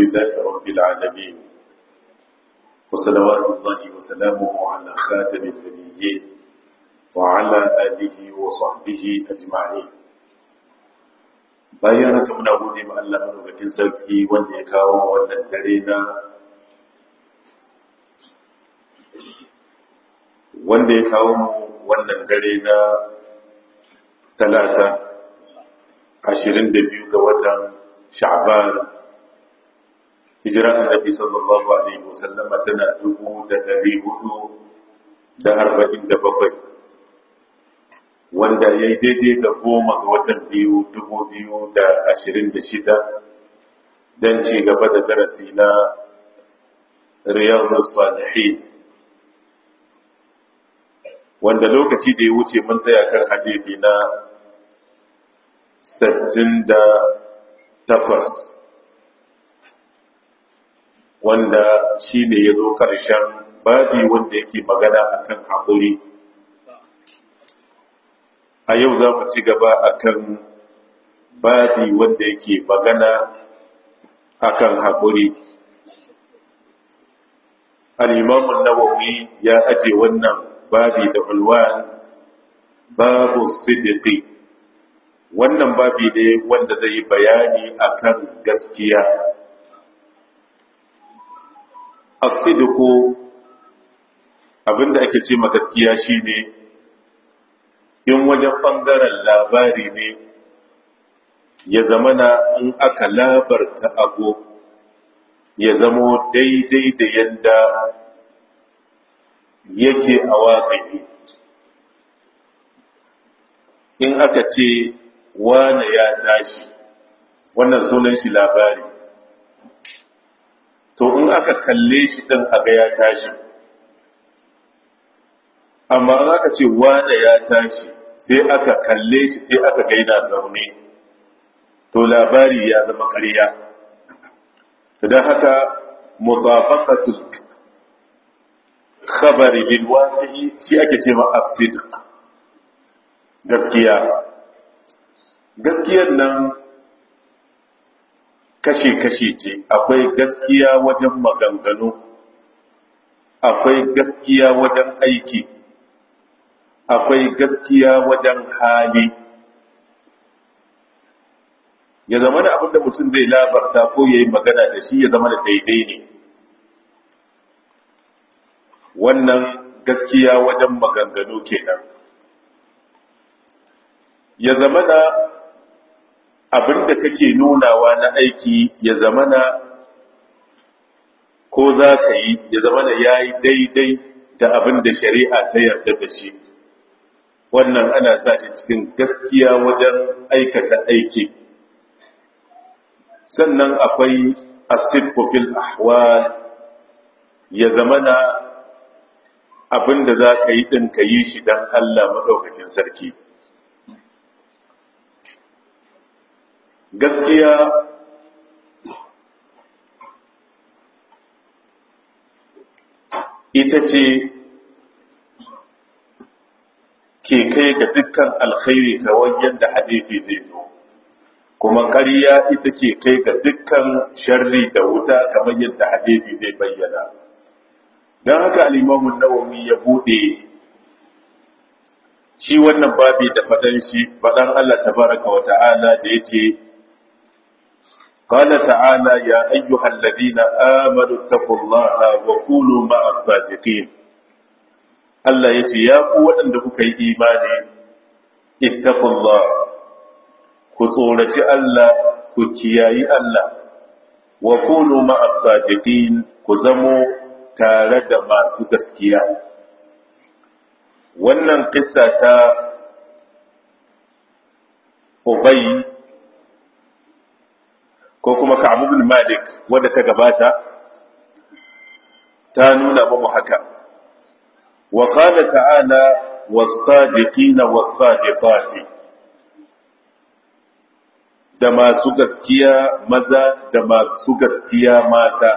لله رب العالمين وصلوات الله وسلامه على خاتم النبيين وعلى آله وصحبه أجمعين bayan haka muna gode ma Allah madaukakin sarki wanda ya kawo wannan dare na wanda ya kawo mu wannan dare na talata ashirin da biyu ga watan sha'ban hijira annabi sallallahu alaihi wasallam tana dubu da dari hudu da arba'in da bakwai wanda ya yi daidai da goma ga watan biyu dubu biyu da ashirin da shida don ci gaba da darasi na riyadu salihin wanda lokaci da ya wuce mun tsaya kan hadithi na sattin da takwas wanda shi ne ya zo ƙarshen babi wanda yake magana akan haƙuri a yau za mu ci gaba akan babi wanda yake magana akan haƙuri al'imamun nawawi ya aje wannan babi da ulwan babu siddiqi wannan babi ne wanda zai bayani akan gaskiya as-sidqu abinda ake ce ma gaskiya shine in wajen ɓangaren labari ne ya zamana in aka labarta abu ya zamo daidai da yadda yake a waƙi in aka ce wane ya tashi wannan sunan shi labari to in aka kalle shi ɗin aga ya tashi amma in aka ce wane ya tashi sai aka kalle shi sai aka gaina zaune to labari ya zama ƙarya don haka mutabaqatul khabari bil waqi'i shi ake cewa as-sidq gaskiya gaskiyar nan kashe-kashe ce akwai gaskiya wajen maganganu akwai gaskiya wajen aiki akwai gaskiya wajen hali ya zama da abinda mutum zai labarta ko ya yi magana da shi ya zama da daidai ne wannan gaskiya wajen maganganu kenan ya zama da abinda kake nunawa na aiki ya zama da ko za ka yi ya zama da ya yi daidai da abinda shari'a ta yarda da shi wannan ana sa shi cikin gaskiya wajen aikata aiki sannan akwai asidku fil ahwal ya zamana abinda za ka yi ɗin ka yi shi don Allah maɗaukakin sarki gaskiya ita ce ke kai ga dukkan alkhairi kawai yadda hadisi zai zo kuma ƙarya ita ke kai ga dukkan sharri da wuta kamar yadda hadisi zai bayyana don haka alimamun nawawi ya bude shi wannan babi da faɗan shi faɗan Allah tabaraka wa ta'ala da ya ce قال تعالى يا أيها الذين آمنوا اتقوا الله وكونوا مع الصادقين Allah ya ce, Ya ku waɗanda kuka yi imani, ittaqullah ku tsoraci Allah, ku kiyayi Allah, wa kunu ma'as sadiqin ku zamo tare da masu gaskiya. Wannan kissa ta Ubay ko kuma Ka'ab bin Malik wadda ta gabata ta nuna mu haka. وقال تعالى والصادقين والصادقات da masu gaskiya maza da masu gaskiya mata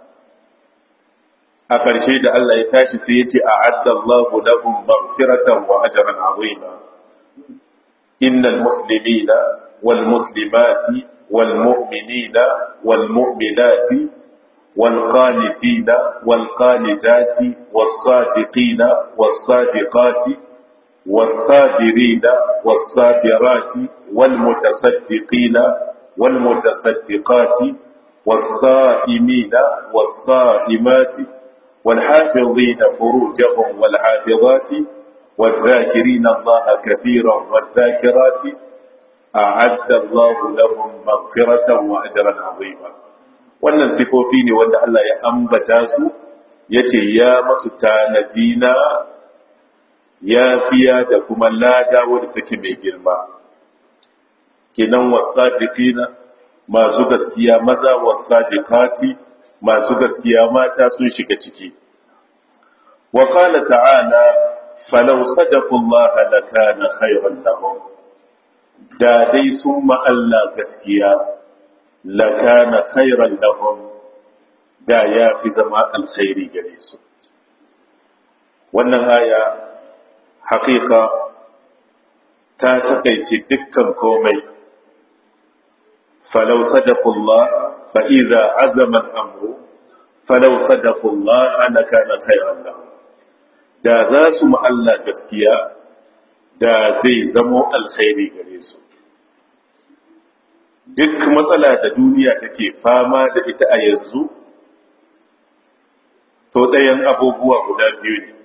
a ƙarshe da Allah ya tashi sai ya ce a addallahu lahum maghfiratan wa ajran azima innal muslimina wal muslimati والمؤمنين والمؤمنات والقانتين والقانتات والصادقين والصادقات والصابرين والصابرات والمتصدقين والمتصدقات والصائمين والصائمات والحافظين فروجهم والحافظات والذاكرين الله كثيرا والذاكرات أعد الله لهم مغفرة وأجرا عظيما wannan sifofi ne wanda Allah ya ambata su yace ya masu tanadina ya fiya da kuma lada wadda take mai girma kenan wasadiqina masu gaskiya maza wasadiqati masu gaskiya mata sun shiga ciki wa qala ta'ala falau sadaqu Allah lakana khayran lahum da dai sun ma Allah gaskiya lakana khayran lahum da ya fi zama alkhairi gare su wannan aya haƙiƙa ta takaice dukkan komai falau sadaqullah fa idza azama al-amru falau sadaqullah ana kana khayran lahu da za su ma Allah gaskiya da zai zamo alkhairi gare su duk matsala da duniya take fama da ita a yanzu to ɗayan abubuwa guda biyu ne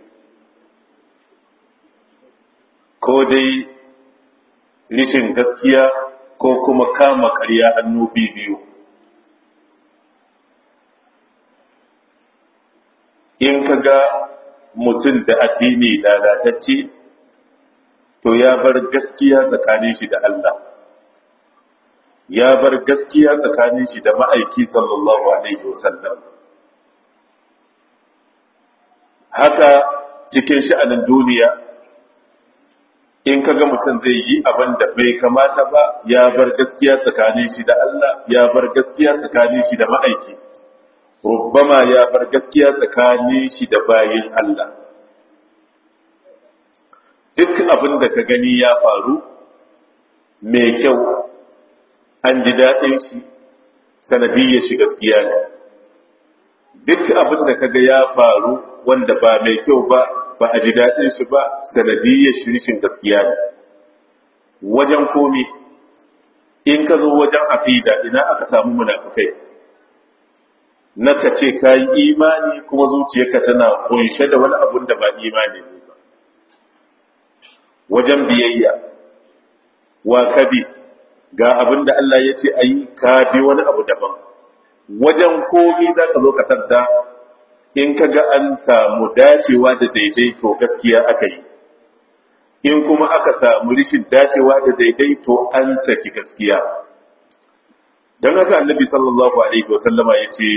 ko dai rishin gaskiya ko kuma kama karya hannu biyu in ka ga mutum da addini lalatacce to ya bar gaskiya tsakanin shi da Allah ya bar gaskiya tsakanin shi da ma'aiki sallallahu alaihi wasallam haka cikin sha'anin duniya in ka ga mutum zai yi abin da bai kamata ba ya bar gaskiya tsakanin shi da Allah ya bar gaskiya tsakanin shi da ma'aiki rubbama ya bar gaskiya tsakanin shi da bayin Allah duk abin da ka gani ya faru mai kyau an ji daɗin shi sanadiyyar shi gaskiya ne duk abin da ka ga ya faru wanda ba mai kyau ba ba a ji daɗin shi ba sanadiyyar shirishin gaskiya ne wajen komi in ka zo wajen afida ina aka samu munafukai na ka ce ka yi imani kuma zuciyarka tana kunshe da wani abun da ba imani ne ba wajen biyayya wa kabi ga abin da Allah ya ce a yi ka bi wani abu daban wajen komi za ka zo ka tanta in ka ga an samu dacewa da daidaito gaskiya aka yi in kuma aka samu rishin dacewa da daidaito an saki gaskiya don haka annabi sallallahu alaihi wasallama ya ce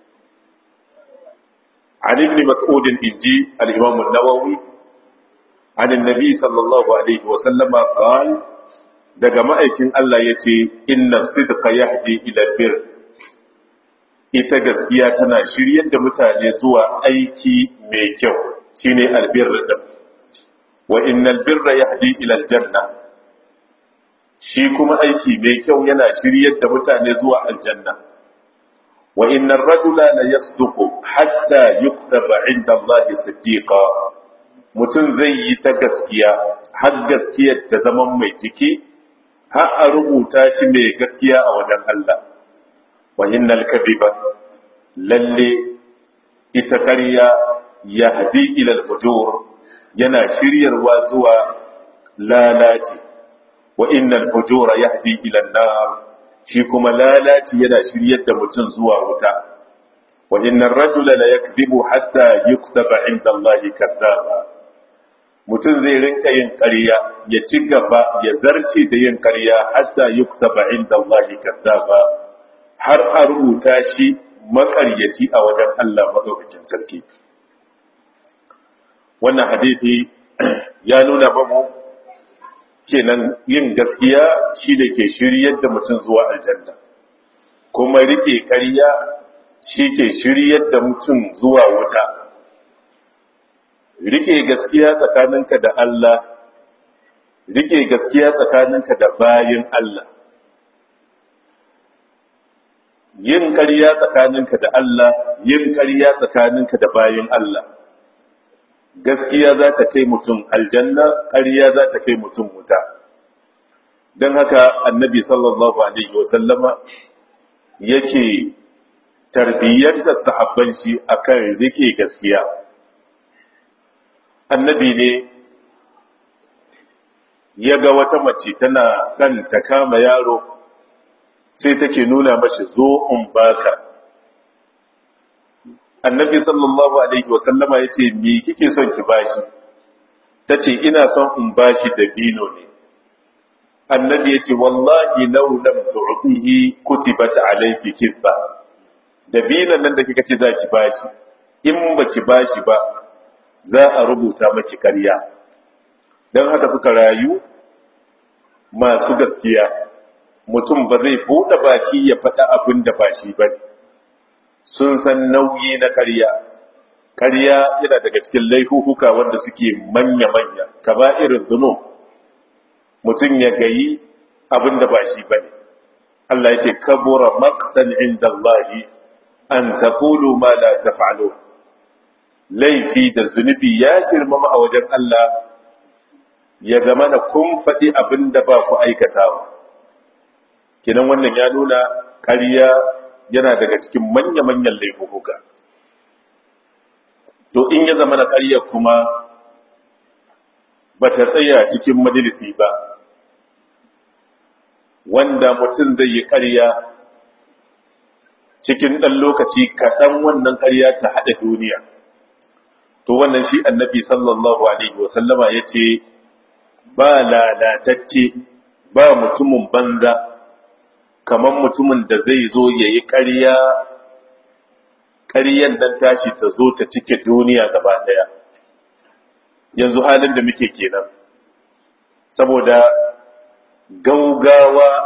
عن ابن مسعود إنجي الإمام النووي عن النبي صلى الله عليه وسلم قال daga ma'aikin Allah ya ce inna sidqa yahdi ila bir ita gaskiya tana shiryar da mutane zuwa aiki mai kyau shine albir din wa innal birra yahdi ila aljanna shi kuma aiki mai kyau yana shiryar da mutane zuwa aljanna wa innar rajula la yasduqu hatta yuktaba inda Allah siddiqa mutum zai yi ta gaskiya har gaskiyar ta zama mai ciki har a rubuta shi mai gaskiya a wajen Allah wa innal kadhiba lalle ita ƙarya yahdi ila al-fujur yana shiryarwa zuwa lalaci wa innal fujura yahdi ila an-nar shi kuma lalaci yana shiryar da mutum zuwa wuta wa innar rajula la yakdhibu hatta yuktaba inda Allah kadhaba mutum zai rinka yin ƙarya ya ci gaba ya zarce da yin ƙarya hatta yuktaba inda Allah kadhaba har a rubuta shi maƙaryaci a wajen Allah madaukakin sarki wannan hadisi ya nuna babu kenan yin gaskiya shi da ke shiryar da mutum zuwa aljanna kuma rike ƙarya shi ke shiryar da mutum zuwa wuta rike gaskiya tsakaninka da Allah rike gaskiya tsakaninka da bayin Allah yin ƙarya tsakaninka da Allah yin ƙarya tsakaninka da bayin Allah gaskiya za ta kai mutum aljanna ƙarya za ta kai mutum wuta don haka annabi sallallahu alaihi wasallama yake tarbiyyantar sahabban shi akan rike gaskiya annabi ne ya ga wata mace tana son ta kama yaro sai take nuna mashi zo in baka annabi sallallahu alaihi wasallama ya ce me kike son ki bashi ta ce ina son in bashi da bino ne annabi ya ce wallahi lau lam tu'tihi kutibat alayki kibba da binan nan da kika ce za ki bashi in ba ki bashi ba za a rubuta maki ƙarya don haka suka rayu masu gaskiya mutum ba zai buɗe baki ya faɗa abin da ba shi ba sun san nauyi na ƙarya ƙarya yana daga cikin laifuka wanda suke manya-manya ka ba irin zuno mutum ya gayi abin da ba shi ba ne Allah ya ce kabura maqtan inda Allah an taqulu ma la taf'alun laifi da zunubi ya girmama a wajen Allah ya zama na kun faɗi abin da ba ku aikatawa kinan wannan ya nuna ƙarya yana daga cikin manya-manyan laifuka to in ya zama na ƙarya kuma ba ta tsaya cikin majalisi ba wanda mutum zai yi ƙarya cikin ɗan lokaci kaɗan wannan ƙarya ta haɗa duniya to wannan shi annabi sallallahu alaihi wasallama ya ce ba lalatacce ba mutumin banza kamar mutumin da zai zo ya yi ƙarya ƙaryan nan tashi ta zo ta cike duniya gaba ɗaya yanzu halin da muke kenan saboda gaugawa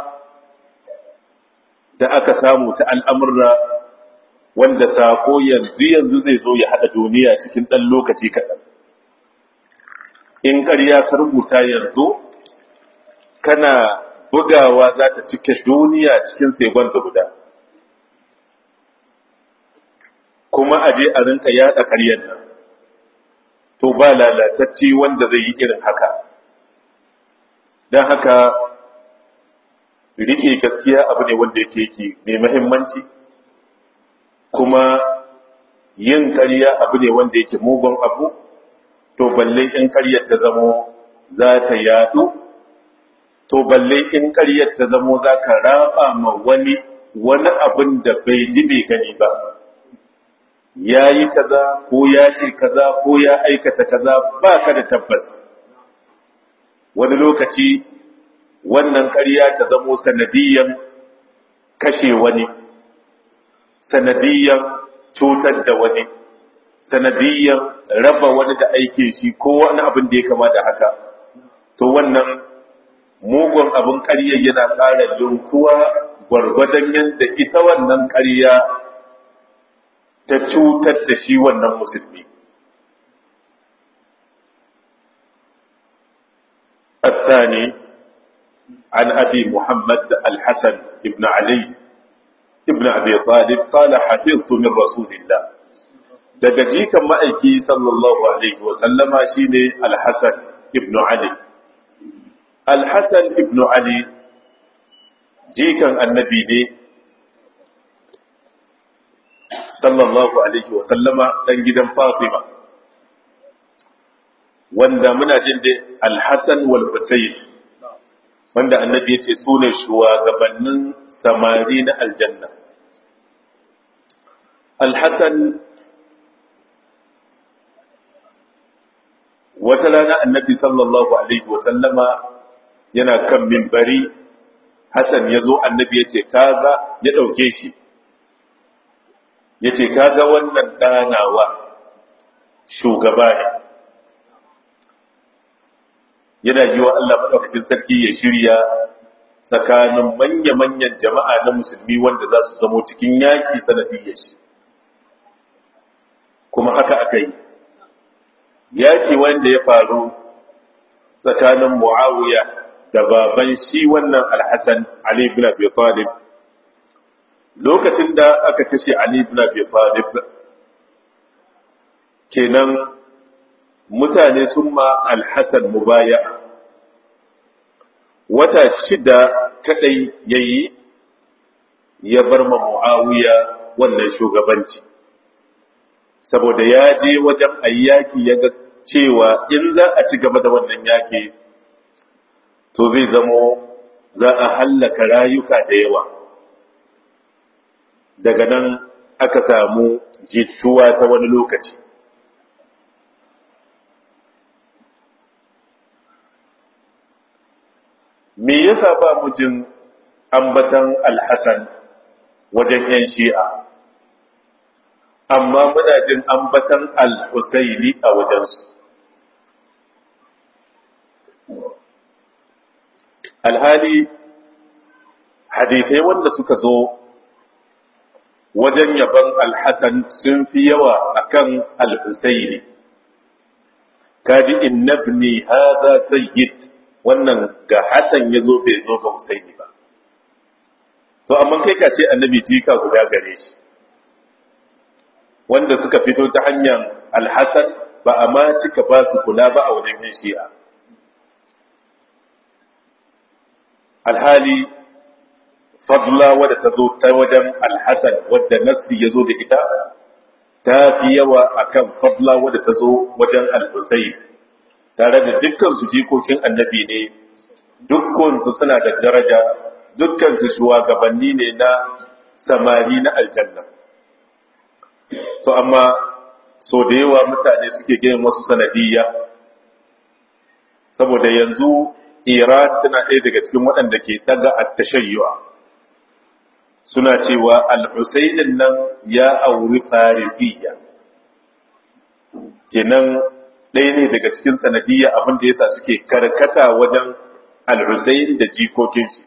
da aka samu ta al'amurra wanda sako yanzu yanzu zai zo ya haɗa duniya cikin ɗan lokaci kaɗan in ƙarya ka rubuta yanzu kana bugawa za ta cike duniya cikin segon da guda kuma a je a rinka yaɗa ƙaryar nan to ba lalatacci wanda zai yi irin haka don haka rike gaskiya abu ne wanda yake yake mai mahimmanci kuma yin ƙarya abu ne wanda yake mugun abu to balle in ƙaryar ta zamo za ta yadu to balle in ƙaryar ta zamo za ka raba ma wani wani abin da bai ji bai gani ba ya yi kaza ko ya ce kaza ko ya aikata kaza ba ka da tabbas wani lokaci wannan ƙarya ta zamo sanadiyan kashe wani sanadiyan cutar da wani sanadiyan raba wani da aike shi ko wani abin da ya kama da haka to wannan mugun abin ƙarya yana ƙara linkuwa gwargwadon yadda ita wannan ƙarya ta cutar da shi wannan musulmi الثاني عن أبي محمد الحسن بن علي ابن أبي طالب قال حفظت من رسول الله daga jikan ma'aiki sallallahu alaihi wasallama shine alhassan ibn ali alhassan ibn ali jikan annabi ne sallallahu alaihi wasallama dan gidan fatima wanda muna jin da alhassan wal husayn wanda annabi ya ce su ne shugabannin samari na aljanna alhassan wata rana annabi sallallahu alaihi wasallama yana kan mimbari hassan ya zo annabi ya ce kaga ya ɗauke shi ya ce kaga wannan ɗanawa shugaba ne yana yi wa Allah maɗaukakin sarki ya shirya tsakanin manya-manyan jama'a na musulmi wanda za su zamo cikin yaki sanadiyyar shi kuma haka aka yi yaki wanda ya faru tsakanin mu'awiya da baban shi wannan alhassan ali bin abi talib lokacin da aka kashe Ali ibn Abi Talib kenan mutane sun ma Al-Hasan mubaya wata shida kadai yayi ya bar ma Muawiya wannan shugabanci saboda ya je wajen ayyaki ya ga cewa in za a ci gaba da wannan yaki to zai zamo za a hallaka rayuka da yawa daga nan aka samu jituwa ta wani lokaci me yasa ba mu jin ambatan alhassan wajen yan shi'a amma muna jin ambatan al-husaini a wajensu alhali hadithai wanda suka zo wajen yaban alhassan sun fi yawa akan al-husaini kaji innabni hadha sayyid wannan ga Hassan ya zo bai zo ga Husaini ba. To, amma kai ka ce annabi jika guda gare shi, wanda suka fito ta hanyar alhassan ba a ma cika ba su kula ba a wajen yin shi'a. Alhali, fadla wadda ta zo ta wajen alhassan wadda nassi ya zo da ita, ta fi yawa akan fadla wadda ta zo wajen al-Husayn. tare da dukkansu jikokin annabi ne dukkansu suna da daraja dukkansu shugabanni ne na samari na aljanna to amma so da yawa mutane suke gina wasu sanadiyya saboda yanzu iran tana ɗaya daga cikin waɗanda ke ɗaga attashayyuwa suna cewa al-husainin nan ya auri farisiyya kenan ɗaya ne daga cikin sanadiyya abin da yasa suke karkata wajen al-Husayn da jikokin shi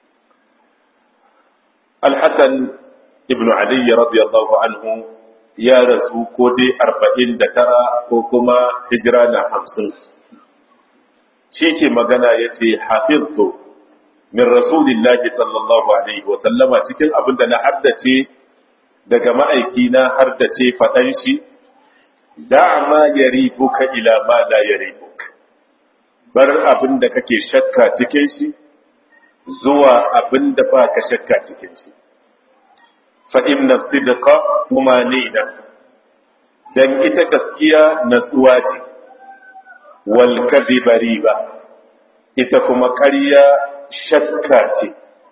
al-Hasan ibn Ali radiyallahu anhu ya rasu ko dai 49 ko kuma hijira na 50 shi ke magana yace hafiztu min rasulillahi sallallahu alaihi wa sallama cikin abin da na haddace daga ma'aiki na haddace faɗan shi da ma yaribuka ila ma la yaribuk bar abin da kake shakka cikin shi zuwa abin da ba ka shakka cikin shi fa inna sidqa tumanina dan ita gaskiya natsuwa ce wal kadhiba riba ita kuma ƙarya shakka ce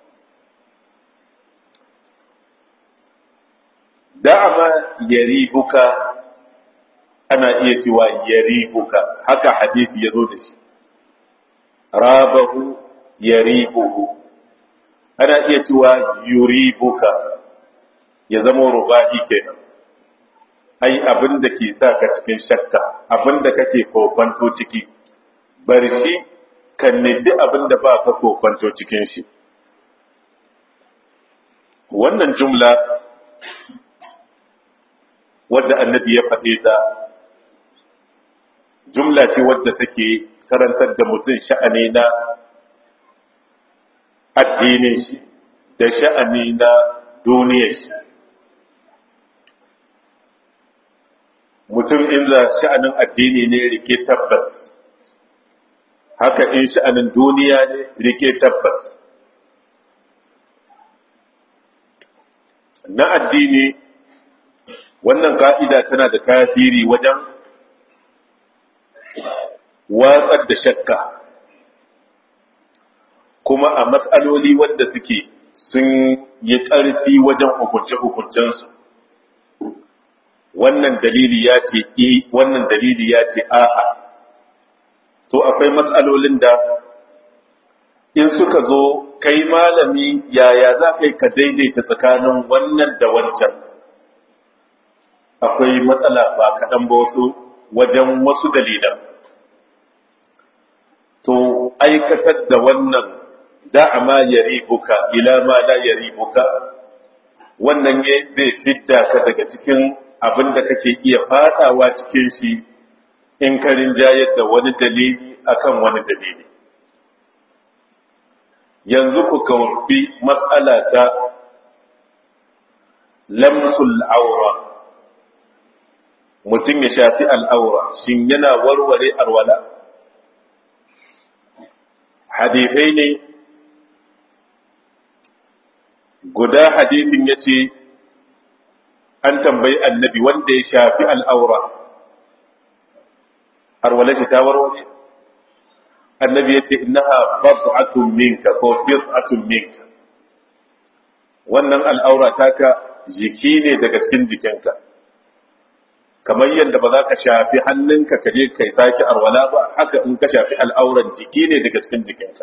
da'ama yaribuka ana iya cewa yaribuka haka hadisi ya zo da shi rabahu yaribuhu ana iya cewa yuribuka ya zama ruba'i kenan ai abin da ke sa ka cikin shakka abin da kake kokwanto ciki bar shi kan nufi abin da ba ka kokwanto cikin shi wannan jumla wadda annabi ya faɗe ta jumla ce wadda take karantar da mutum sha'ani na addinin shi da sha'ani na duniyar shi mutum in za sha'anin addini ne rike tabbas haka in sha'anin duniya ne rike tabbas na addini wannan ka'ida tana da tasiri wajen watsar da shakka kuma a matsaloli wanda suke sun yi ƙarfi wajen hukunce-hukuncensu wannan dalili ya ce e wannan dalili ya ce a'a to akwai matsalolin da in suka zo kai malami yaya za ka yi ka daidaita tsakanin wannan da wancan akwai matsala ba kaɗan ba wasu wajen wasu dalilan to aikatar da wannan da'ama yaribuka ila ma la yaribuka wannan zai fidda ka daga cikin abin da kake iya fadawa cikin shi in ka rinjayar da wani dalili akan wani dalili yanzu ku kawbi matsala ta lamsul aura mutum ya shafi al'aura shin yana warware arwala hadifai ne guda hadifin ya ce an tambayi annabi wanda ya shafi al'aura arwala shi ta warware annabi ya ce innaha bab'atun minka ko bid'atun minka wannan al'aura taka jiki ne daga cikin jikinka kamar yadda ba za ka shafi hannunka ka je kai sake arwala ba haka in ka shafi al'auran jiki ne daga cikin jikinka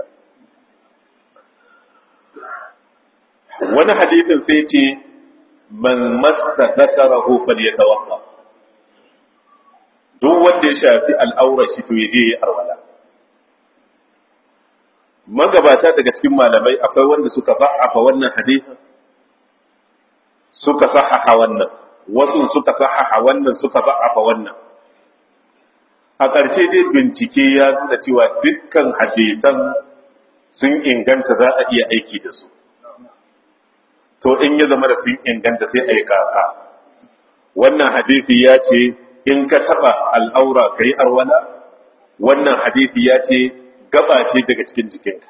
wani hadithin sai ce man massa zakarahu falyatawaffa duk wanda ya shafi al'aurar shi to ya je ya arwala magabata daga cikin malamai akwai wanda suka ba'afa wannan hadithin suka sahaha wannan wasu suka sahaha wannan suka ba'afa wannan a ƙarshe dai bincike ya nuna cewa dukkan hadisan sun inganta za a iya aiki da su to in ya zama da sun inganta sai a yi kaka wannan hadisi ya ce in ka taɓa al'aura ka yi arwala wannan hadisi ya ce gaba ce daga cikin jikinka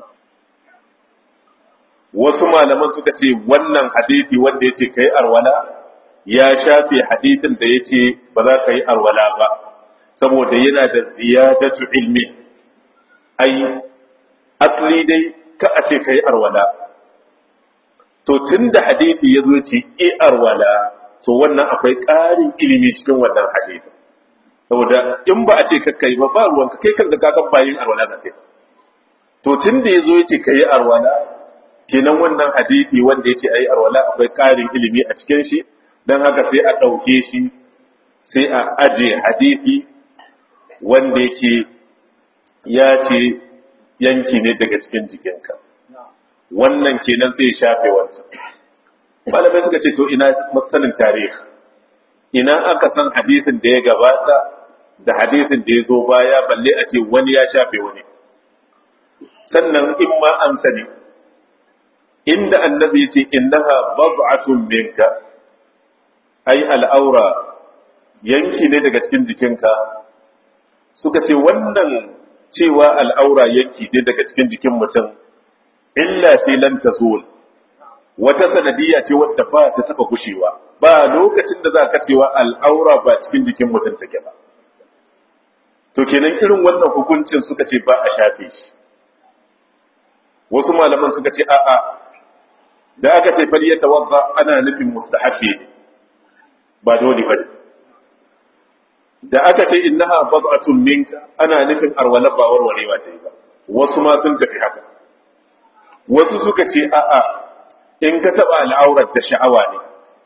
wasu malaman suka ce wannan hadisi wanda ya ce ka yi arwala ya shafe hadisin da ya ce ba za ka yi arwala ba saboda yana da ziyadatu ilmi ai asali dai ka a ce ka yi arwala to tun da hadisi ya zo ce i arwala to wannan akwai ƙarin ilimi cikin wannan hadisi saboda in ba a ce kakka yi ba ba ruwanka kai kanka ka san bayin arwala da kai to tun da ya zo ya ce ka yi arwala kenan wannan hadisi wanda ya ce a yi arwala akwai ƙarin ilimi a cikin shi don haka sai a ɗauke shi sai a aje hadisi wanda yake ya ce yanki ne daga cikin jikinka wannan kenan sai ya shafe wancan malamai suka ce to ina masanin tarihi ina aka san hadisin da ya gabata da hadisin da ya zo baya balle a ce wani ya shafe wani sannan in ma an sani inda annabi ya ce innaha bab'atun minka ai al'aura yanki ne daga cikin jikinka suka ce wannan cewa al'aura yanki ne daga cikin jikin mutum illa ce lan tazul wata sanadiyya ce wadda ba ta taba gushewa ba lokacin da za ka cewa al'aura ba cikin jikin mutum take ba to kenan irin wannan hukuncin suka ce ba a shafe shi wasu malaman suka ce a'a da aka ce fal ya tawadda ana nufin mustahabbi ne ba dole bane da aka ce innaha bad'atun minka ana nufin arwala ba warwarewa ta yi ba wasu ma sun tafi haka wasu suka ce a'a in ka taba al'aurar ta sha'awa ne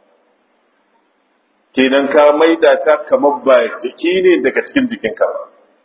kenan ka maida ta kamar ba jiki ne daga cikin jikinka ba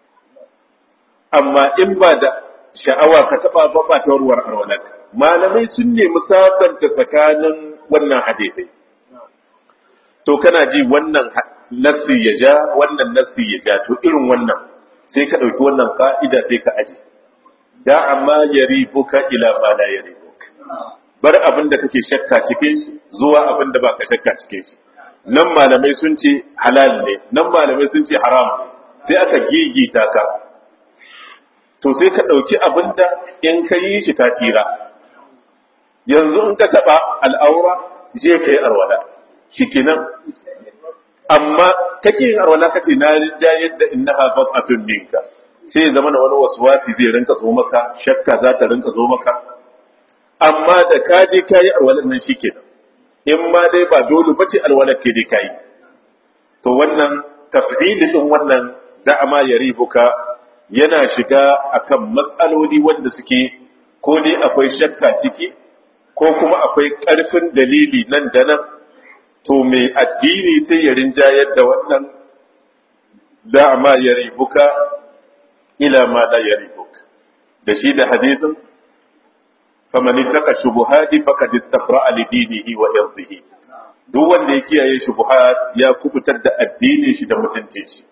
amma in ba da sha'awa ka taba ba ba ta warwar arwalar malamai sun nemi sasanta tsakanin wannan hadisai to kana ji wannan nassi ya ja wannan nassi ya ja to irin wannan sai ka ɗauki wannan ka'ida sai ka aji da amma yari buka ila ma la yari buka bar abin da kake shakka cikin shi zuwa abin da baka shakka cikin shi nan malamai sun ce halal ne nan malamai sun ce haram ne sai aka gigita ka to sai ka ɗauki abin da in ka yi shi ka tira yanzu in ka taɓa al'aura je ka yi arwala shi kenan amma kake yin arwala kace na ja yadda innaha bat'atun minka sai zama na wani waswasi zai rinka zo maka shakka za ta rinka zo maka amma da ka je kayi arwalan nan shikenan in ma dai ba dole bace alwalar ke dai kayi to wannan taf'ili din wannan da'ama yaribuka yana shiga akan matsaloli wanda suke ko dai akwai shakka ciki ko kuma akwai ƙarfin dalili nan da nan to mai addini sai ya rinjayar da wannan da'ama ya ribuka ila ma la ya ribuka da shi da hadithin faman ittaka shubuhati faqad istafra'a li dinihi wa irdihi duk wanda ya kiyaye shubuhat ya kubutar da addinin shi da mutuncin shi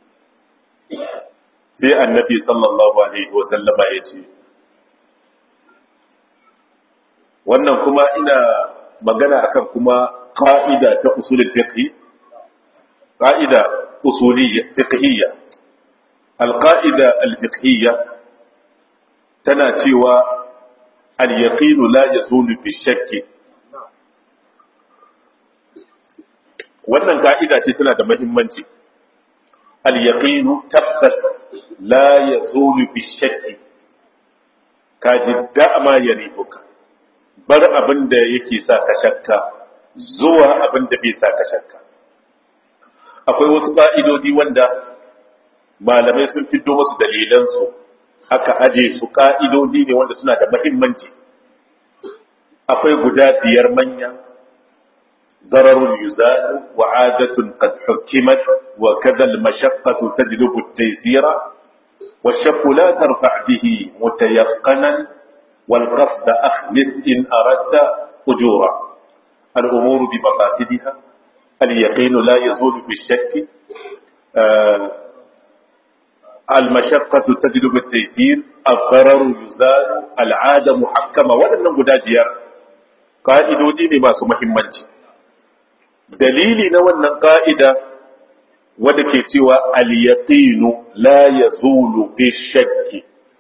sai annabi sallallahu alaihi wa sallama ya ce wannan kuma ina magana akan kuma ƙa'ida ta usulul fiqh ƙa'ida usuliyya fiqhiyya alƙa'ida alfiqhiyya tana cewa al-yaqinu la yazulu bi shakki wannan ka'ida ce tana da muhimmanci al-yaqinu tabbas la yazulu bi shakki kaji da'ama yaribuka bar abin da yake sa ka shakka zuwa abin da bai sa ka shakka akwai wasu ka'idodi wanda malamai sun fito musu dalilansu aka aje su ka'idodi ne wanda suna da muhimmanci akwai guda biyar manya ضرر يزال وعادة قد حكمت وكذا المشقة تجلب التيسير والشك لا ترفع به متيقنا والقصد أخلص إن أردت أجورا الأمور بمقاصدها اليقين لا يزول بالشك آه المشقة تجلب التيسير الضرر يزال العادة محكمة ولن نقول ديار قائدودي ne masu muhimmanci dalili na wannan ƙa'ida wadda ke cewa al-yaqinu la yazulu bi shakki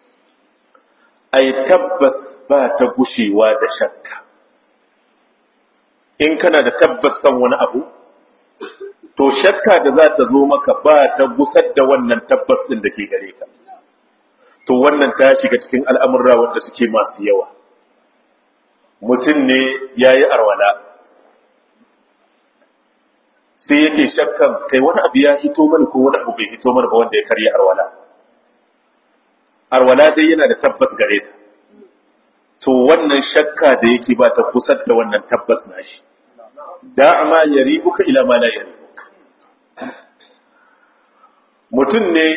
ai tabbas ba ta gushewa da shakka in kana da tabbas kan wani abu to shakka da za ta zo maka ba ta gusar da wannan tabbas din da ke gare ka to wannan ta shiga cikin al'amurra wanda suke masu yawa mutum ne ya yi arwala sai yake shakkan kai wani abu ya hito mana ko wani abu bai hito mana ba wanda ya karya arwala arwala dai yana da tabbas gare ta to wannan shakka da yake ba ta kusa da wannan tabbas nashi da'ama yaribuka ila ma la yaribuka mutum ne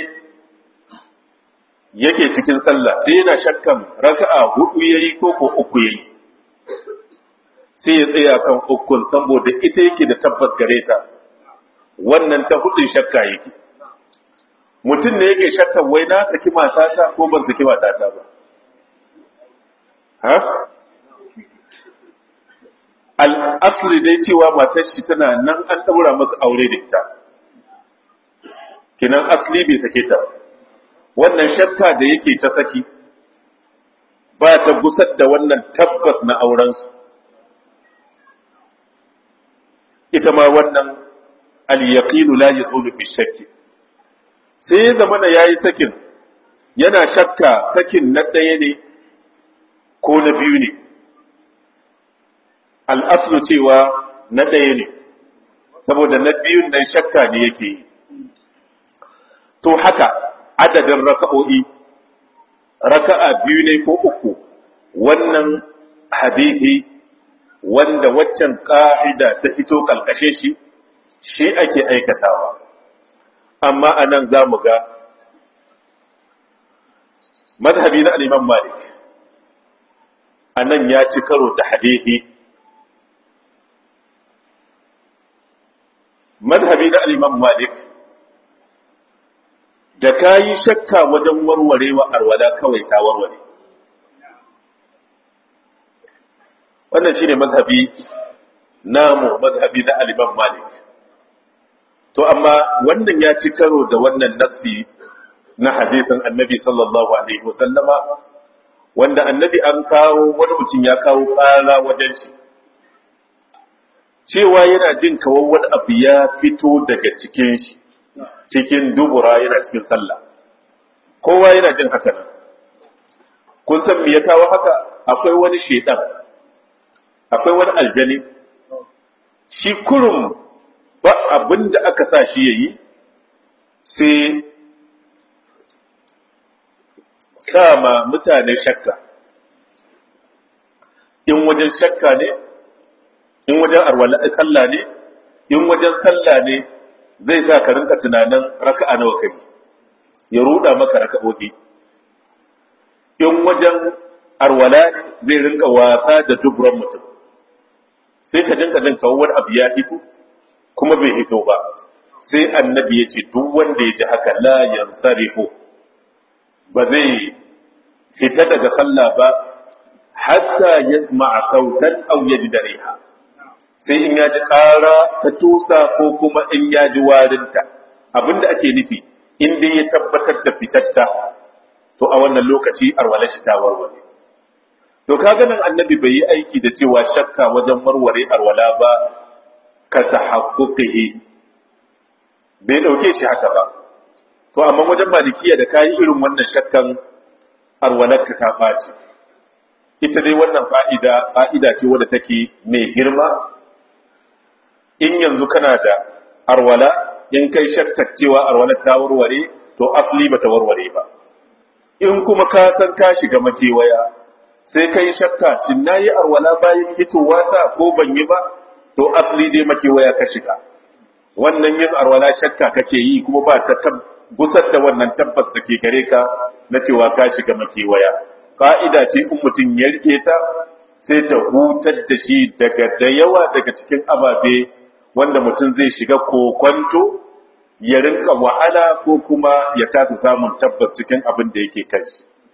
yake cikin sallah sai yana shakkan raka'a hudu yayi ko ko uku yayi sai ya tsaya kan ukun saboda ita yake da tabbas gare ta wannan ta hudun shakka yake mutum ne yake shakkan wai na saki matata ko ban saki matata ba ha al'asli dai cewa matar shi tana nan an daura masa aure da ita kinan asli bai sake ta wannan shakka da yake ta saki ba ta gusar da wannan tabbas na aurensu ita ma wannan al-yaqinu la yazulu bi shakki sai ya zama ya yi sakin yana shakka sakin na ɗaya ne ko na biyu ne al'aslu cewa na ɗaya ne saboda na biyun nan shakka ne yake yi to haka adadin raka'o'i raka'a biyu ne ko uku wannan hadithi wanda waccan ƙa'ida ta fito ƙalƙashe shi shi ake aikatawa amma a nan za mu ga mazhabi na al'imam malik a nan ya ci karo da hadithi mazhabi na al'imam malik da ka yi shakka wajen warwarewa arwala kawai ta warware wannan shi ne mazhabi namu mazhabi na al'imam malik to amma wannan ya ci karo da wannan nassi na hadisin annabi sallallahu alaihi wasallama wanda annabi an kawo wani mutum ya kawo ƙara wajen shi cewa yana jin kawo wani abu ya fito daga cikin shi cikin dubura yana cikin sallah kowa yana jin haka nan kun san me ya kawo haka akwai wani shedan akwai wani aljani shi kurum ba abin da aka sa shi yayi sai kama mutane shakka in wajen shakka ne in wajen arwala sallah ne in wajen sallah ne zai sa ka rinka tunanin raka'a nawa kai ya ruda maka raka'o'i in wajen arwala ne zai rinka wasa da dubran mutum sai ka jinka jin kawo wani abu ya hito kuma bai hito ba sai annabi ya ce duk wanda ya ji haka la yansarifu ba zai fita daga sallah ba hatta yasma'a sautan aw yajida riha sai in ya ji ƙara ta tusa ko kuma in ya ji warinta abinda ake nufi in dai ya tabbatar da fitatta to a wannan lokaci arwala shi ta warware to kaga nan annabi bai yi aiki da cewa shakka wajen warware arwala ba ka tahaqquqihi bai dauke shi haka ba to amma wajen malikiya da kayi irin wannan shakkan arwalarka ta ɓaci ita dai wannan fa'ida fa'ida ce wadda take mai girma in yanzu kana da arwala in kai shakkar cewa arwalar ta warware to asali ba ta warware ba in kuma ka san ka shiga makewaya sai ka yi shakka shin na yi arwala bayan hitowa ta ko ban yi ba to asali dai makewaya ka shiga wannan yin arwala shakka kake yi kuma ba ta gusar da wannan tabbas da ke gare ka na cewa ka shiga makewaya fa'ida ce in mutum ya rike ta sai ta hutar da shi daga da yawa daga cikin ababe wanda mutum zai shiga kokwanto ya rinka wahala ko kuma ya kasa samun tabbas cikin abin da yake kai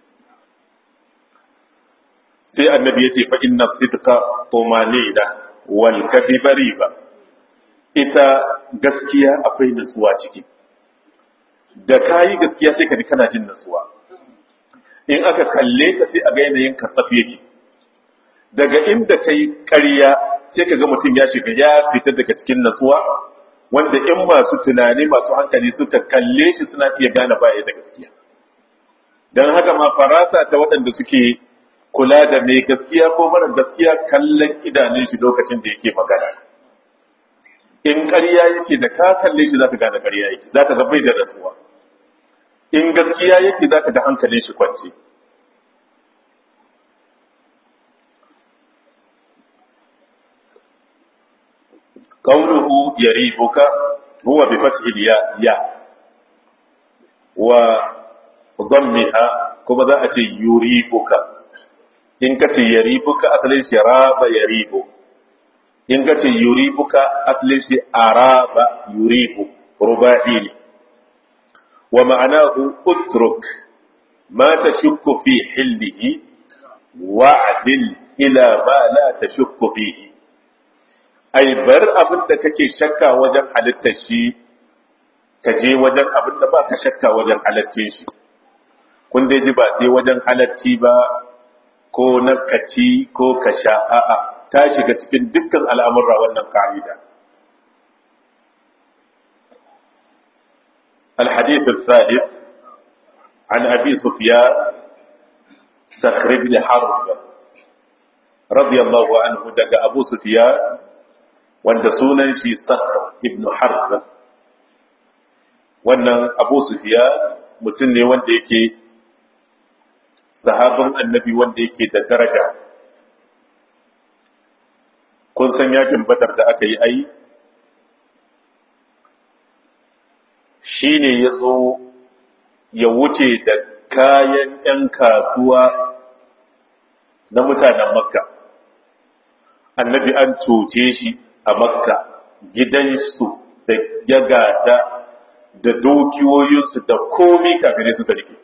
sai annabi ya ce fa inna sidqa tumanina wal kadhiba riba ita gaskiya akwai nasuwa ciki da kayi gaskiya sai ka ji kana jin nasuwa in aka kalle ka sai a ga yanayin kasaf yake daga inda kai ƙarya sai ka ga mutum ya shiga ya fita daga cikin nasuwa wanda in masu tunani masu hankali suka kalle shi suna iya gane baya da gaskiya don haka ma farasa ta waɗanda suke kula da mai gaskiya ko mara gaskiya kallon idanun shi lokacin da yake magana in ƙarya yake da ka kalle shi za ka gane ƙarya yake za ka ga bai da nasuwa in gaskiya yake za ka ga hankalin shi kwanci قوله يريبك هو بفتح الياء ياء وضمها كما ذا أتي يريبك إن كتي يريبك أصلي شراب يريب إن كتي يريبك أصلي أراب يريب رباعي ومعناه اترك ما تشك في حله وعدل إلى ما لا تشك فيه ai bar abin da kake shakka wajen halittar shi ka je wajen abin da ba ka shakka wajen halittar shi kun dai ji ba sai wajen halatti ba ko na kaci ko ka sha a'a ta shiga cikin dukkan al'amurra wannan ka'ida الحديث الثالث عن أبي سفيان صخر بن حرب رضي الله عنه دق أبو سفيان wanda sunan shi Sakhar ibn Harb wannan Abu Sufyan mutum ne wanda yake sahabin annabi wanda yake da daraja kun san yakin badar da aka yi ai shi ne ya zo ya wuce da kayan 'yan kasuwa na mutanen makka annabi an cuce shi a makka gidansu da ya gada da dokiyoyinsu da komi kafin su rike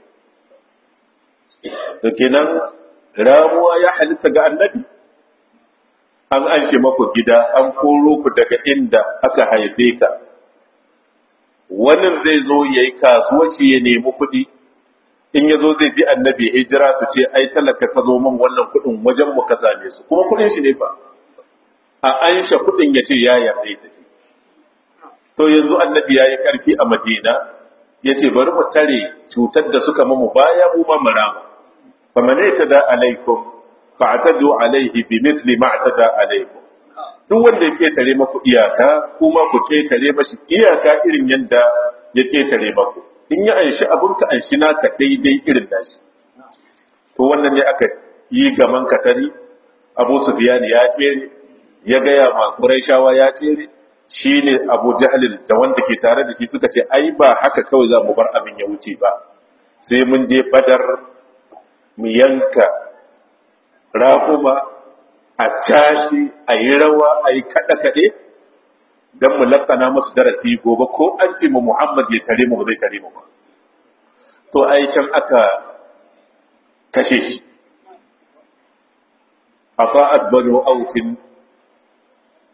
da kenan ramuwa ya halitta ga annabi an anshe maku gida an koro ku daga inda aka haife ka wannan zai zo ya yi kasuwa shi ya nemi kuɗi in ya zo zai bi annabi hijira su ce ai talaka ka zo min wannan kuɗin wajen mu ka same su kuma kuɗin shi ne ba a an sha kudin ya ce ya yarda ya tafi to yanzu annabi ya yi karfi a madina ya ce bari mu tare cutar da suka mamu baya mu ma marama fa mane ta da alaikum fa atadu alaihi bi mithli ma atada alaikum duk wanda ya ketare maku iyaka kuma ku ketare mashi iyaka irin yanda ya ketare maku in ya anshi abun ka anshi naka daidai irin nashi to wannan ne aka yi gaman katari abu sufyan ya tsere ya gaya ma Qurayshawa ya tsere shi ne Abu Jahlil da wanda ke tare da shi suka ce ai ba haka kawai za mu bar abin ya wuce ba sai mun je Badar mu yanka raƙuma a cashi a yi rawa a yi kaɗe-kaɗe don mu lakana masu darasi gobe ko an ce mu Muhammad ya tare mu ba zai tare mu ba to ai can aka kashe shi a fa'ad banu autin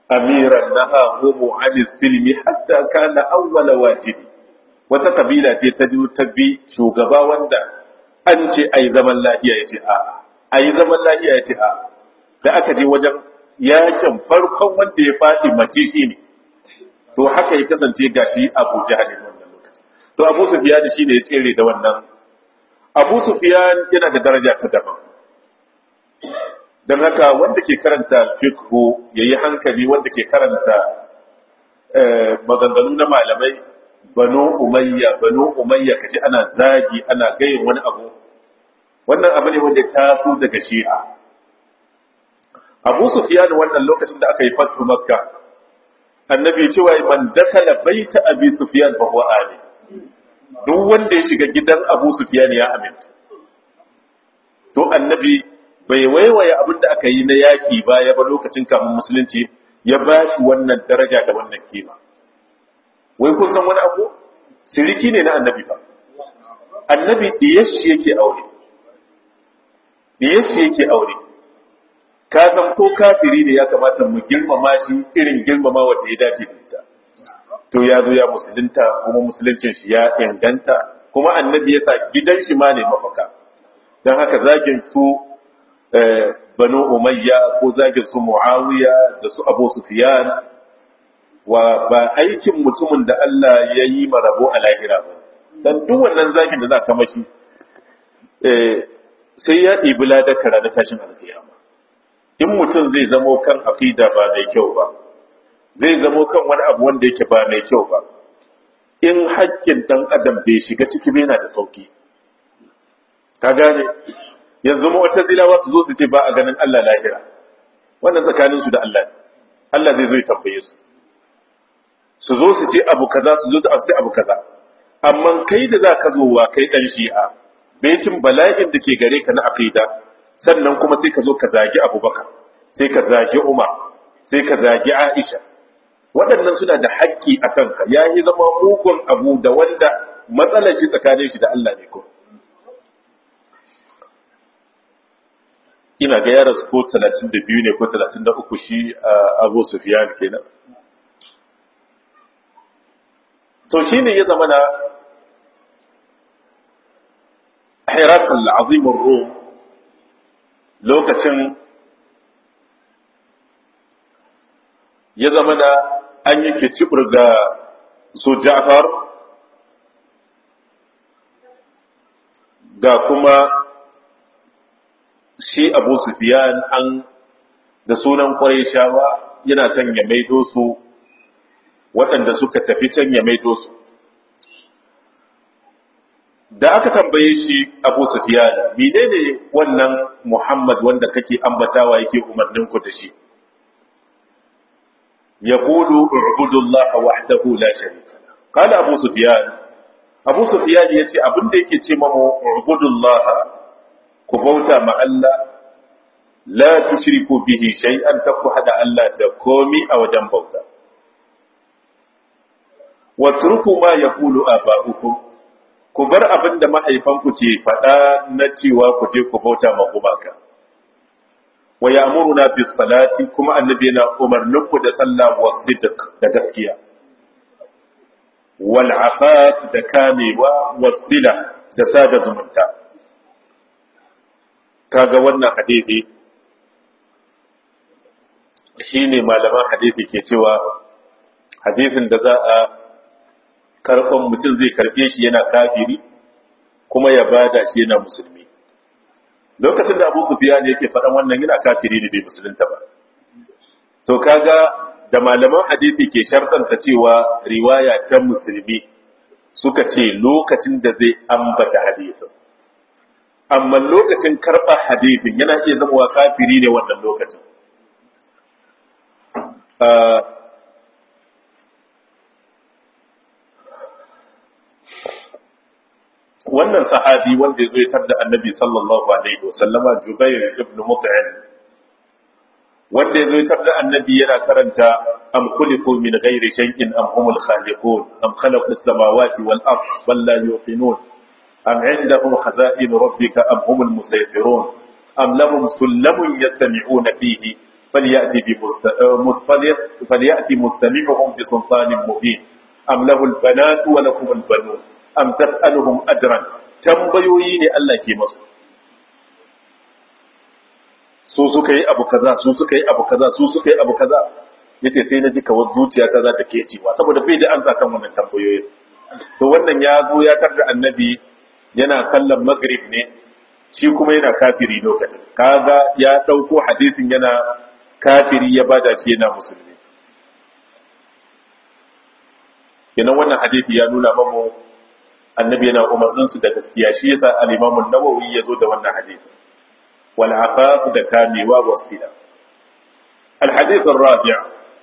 amiran nahahu an silmi hatta kana awwala wajibi wata kabila ce ta ji ta bi shugaba wanda an ce ai zaman lafiya yace a ai zaman lafiya yace a da aka je wajen yakin farkon wanda ya faɗi mace shi ne to haka ya kasance gashi Abu Jahl wannan lokaci to Abu Sufyan shi ne ya tsere da wannan Abu Sufyan yana da daraja ta daban dan haka wanda ke karanta fiqh yayi hankali wanda ke karanta maganganu na malamai banu umayya banu umayya kaji ana zagi ana gayin wani abu wannan abu ne wanda ya taso daga shi'a Abu Sufyan wannan lokacin da aka yi fatu Makka annabi cewa man dakala baita Abi Sufyan fa huwa ali duk wanda ya shiga gidan Abu Sufyan ya aminta to annabi bai waiwaye abin da aka yi na yaki baya ba lokacin kamun musulunci ya ba shi wannan daraja da wannan kima wai kun san wani abu siriki ne na annabi ba annabi diyashi yake aure diyashi yake aure ka san ko kafiri ne ya kamata mu girmama shi irin girmama wanda ya dace da ita to ya zo ya musulunta kuma musuluncin shi ya inganta kuma annabi ya sa gidan shi ma ne mafaka don haka zagin su banu umayya ko zagin su muawiya da su abu sufyan wa ba aikin mutumin da Allah ya yi marabo a lahira ba dan duk wannan zagin da za ka mashi sai ya ɗibi ladaka ranar tashin alkiyama in mutum zai zamo kan aqida ba mai kyau ba zai zamo kan wani abu wanda yake ba mai kyau ba in haƙƙin ɗan adam bai shiga ciki bai na da sauki ka gane yanzu mu wata zilawa su zo su ce ba a ganin Allah lahira wannan tsakanin su da Allah ne Allah zai zo ya tambaye su su zo su ce abu kaza su zo su ce abu kaza amma kai da za ka zo wa kai dan shi'a baitin bala'in da ke gare ka na aqida sannan kuma sai ka zo ka zagi Abubakar sai ka zagi Umar sai ka zagi Aisha waɗannan suna da haƙƙi a kanka ya yi zama mugun abu da wanda matsalar shi tsakanin shi da Allah ne ko ina ga yaran su ko 32 ne ko 33 shi Abu Sufyan kenan to shine ya zama na Hirakal Azim Rum lokacin ya zama na an yi kicibir ga su Ja'far ga kuma shi Abu Sufyan an da sunan shawa yana son ya maido su waɗanda suka tafi can ya maido su da aka tambaye shi Abu Sufyan menene wannan Muhammad wanda kake ambatawa yake umarnin ku da shi yaqulu ubudullaha wahdahu la sharika la qala Abu Sufyan Abu Sufyan yace abinda yake ce mamu ubudullaha ku bauta ma Allah la tushriku bihi shay'an ta ku hada Allah da komi a wajen bauta wa turku ma yaqulu aba'ukum ku bar abin da mahaifanku ke faɗa na cewa ku je ku bauta ma gumaka wa ya'muruna bis salati kuma annabi yana umarnin ku da sallah wa sidq da gaskiya wal afaf da kamewa wasila da sada zumunta kaga wannan hadisi shine malaman hadisi ke cewa hadisin da za a karɓan mutum zai karɓe shi yana kafiri kuma ya bada shi yana musulmi lokacin da abu sufiya ne yake faɗan wannan yana kafiri ne bai musulunta ba to kaga da malaman hadisi ke shartanta cewa riwaya ta musulmi suka ce lokacin da zai ambata hadisin amma lokacin karɓar hadisin yana iya zama kafiri ne wannan lokacin wannan sahabi wanda ya zo da annabi sallallahu alaihi wasallama jubair ibn mut'im wanda ya zo da annabi yana karanta am khuliqu min ghairi shay'in am humul khaliqun am khalaqu as-samawati wal ard bal la yuqinun am indahum khaza'in rabbika am humul musaytirun am lahum sullamun yastami'una fihi فليأتي, بمست... فليأتي مستمعهم بسلطان مبين أم له البنات ولكم البنون أم تسألهم أجرا tambayoyi ne Allah ke masu su suka yi abu kaza su suka yi abu kaza su suka yi abu kaza yace sai na ji kawar zuciya ta za ta ke cewa saboda bai da an kan wannan tambayoyin to wannan ya zo ya tarda annabi yana sallan maghrib ne shi kuma yana kafiri lokacin kaga ya dauko hadisin yana kafiri ya bada shi yana musulmi kenan wannan hadisi ya nuna mamu annabi yana umarnin su da gaskiya shi yasa al-Imam an-Nawawi yazo da wannan hadisi wal afaf da kamewa wasila al-hadith ar-rabi'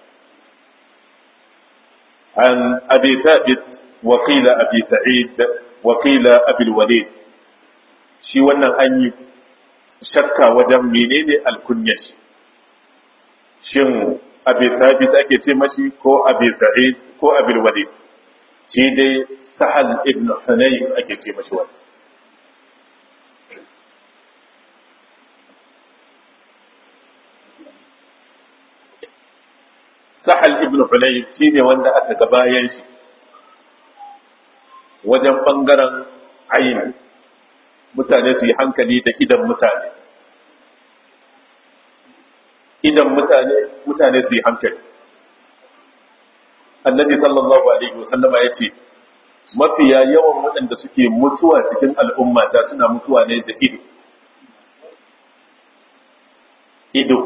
an abi thabit wa qila abi sa'id wa qila abi al-walid shi wannan an yi shakka wajen menene al-kunyah shin abi thabit ake ce mashi ko abi sa'id ko abi al-walid shi dai sahal ibn hunayf ake ce mashi wani sahal ibn hunayf shi ne wanda aka ga bayan shi wajen bangaren ayin mutane su yi hankali da idan mutane idan mutane mutane su yi hankali annabi sallallahu alaihi wasallama ya ce mafiya yawan waɗanda suke mutuwa cikin al'umma ta suna mutuwa ne da ido ido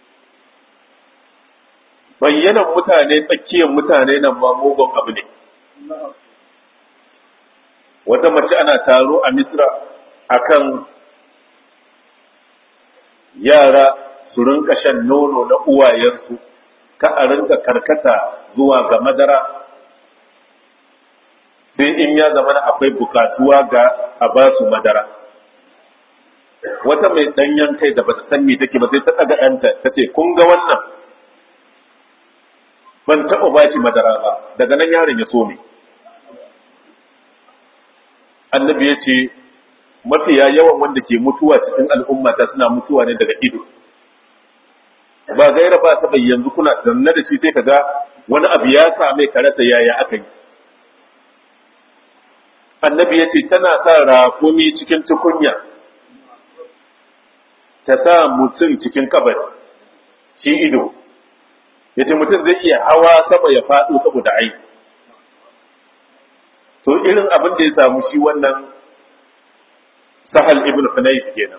bayyanan mutane tsakiyar mutane nan ma mugun abu ne wata mace ana taro a misra akan yara su rinka shan nono na uwayensu ka a rinka karkata zuwa ga madara sai in ya zama akwai bukatuwa ga a ba su madara wata mai danyen kai da bata san me take ba sai ta daga yanta ta ce kun ga wannan ban taɓa ba shi madara ba daga nan yaron ya so ne annabi ya ce mafiya yawan wanda ke mutuwa cikin al'ummata suna mutuwa ne daga ido ba gaira ba ta yanzu kuna zanne da shi sai ka ga wani abu ya same ka rasa yaya aka yi annabi ya ce tana sa rakumi cikin tukunya ta sa mutum cikin kabari shi ido ya ce mutum zai iya hawa sama ya faɗo saboda ai to irin abin da ya samu shi wannan sahal ibn hunayf kenan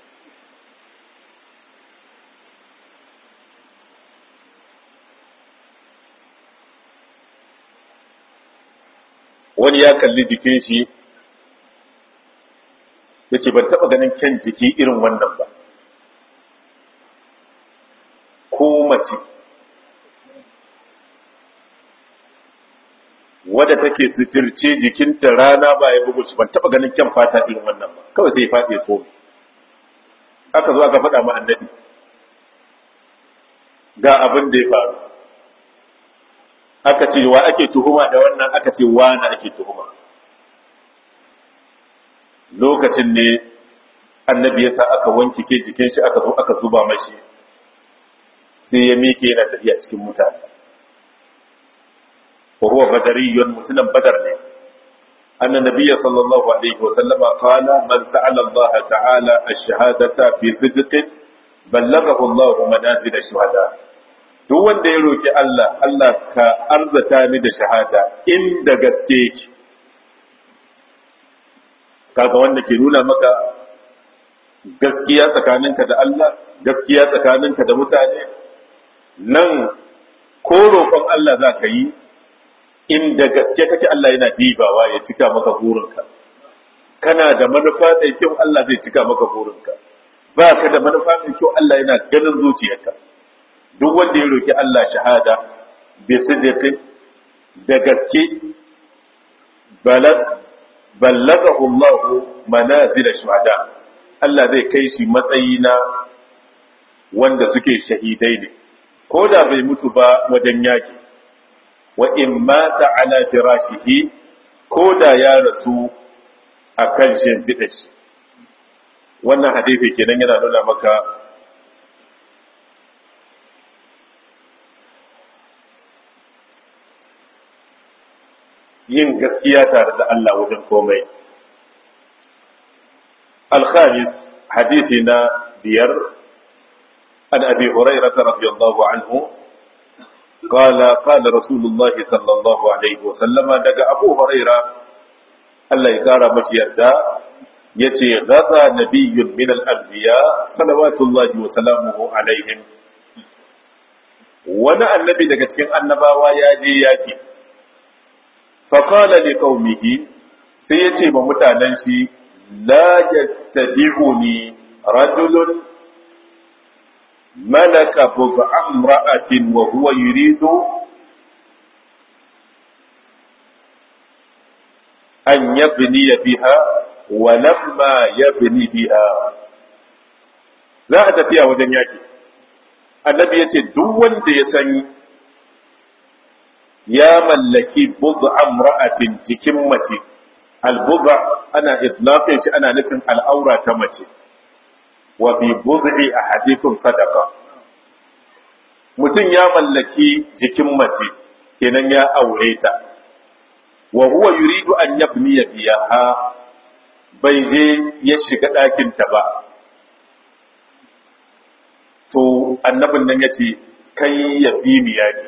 wani ya kalli jikin shi ya ce ban taɓa ganin kyan jiki irin wannan ba ko mace wadda take sitirce jikinta rana ba ya bugu shi ban taɓa ganin kyan fata irin wannan ba kawai sai ya faɗi so aka zo aka faɗa ma annabi ga abin da ya faru aka ce wa ake tuhuma da wannan aka ce wani ake tuhuma lokacin ne annabi ya sa aka wanke ke jikin shi aka zo aka zuba mashi sai ya miƙe yana tafiya cikin mutane wa huwa badariyun mutunan badar ne anna nabiyya sallallahu alaihi wa sallama qala man sa'ala Allah ta'ala ash-shahadata fi sidqin ballaghahu Allah manazil ash-shuhada duk wanda ya roki Allah Allah ka arzata ni da shahada inda gaske yake kaga wanda ke nuna maka gaskiya tsakaninka da Allah gaskiya tsakaninka da mutane nan ko roƙon Allah za ka yi inda gaske kake Allah yana dibawa ya cika maka burinka kana da manufa mai kyau Allah zai cika maka burinka ba ka da manufa mai kyau Allah yana ganin zuciyarka duk wanda ya roki Allah shahada bi sidqi da gaske balag ballagahu Allah manazil shuhada Allah zai kai shi matsayi na wanda suke shahidai ne ko da bai mutu ba wajen yaki wa in mata ala firashihi ko da ya rasu a kan shimfiɗa shi wannan hadisi kenan yana nuna maka yin gaskiya tare da Allah wajen komai الخامس حديثنا بير عن أبي هريرة رضي الله عنه قال قال رسول الله صلى الله عليه وسلم دقى أبو هريرة الله يقار مشير دا يتي غزا نبي من الأنبياء صلوات الله وسلامه عليهم wani annabi daga cikin annabawa ya je yaki faƙala li qaumihi sai ya ce ma mutanen shi la yattabi'uni rajulun malaka bug'a imra'atin wa huwa yuridu an yabni biha wa lamma yabni biha za a tafiya wajen yaki annabi ya ce duk wanda ya san ya mallaki bug'a imra'atin cikin mace al-bug'a ana itlaqin shi ana nufin al'aura ta mace wa bi bud'i ahadikum sadaqa mutum ya mallaki jikin mace kenan ya aure ta wa huwa yuridu an yabni biyaha bai je ya shiga ɗakin ta ba to annabin nan yace kai ya bi mi yaki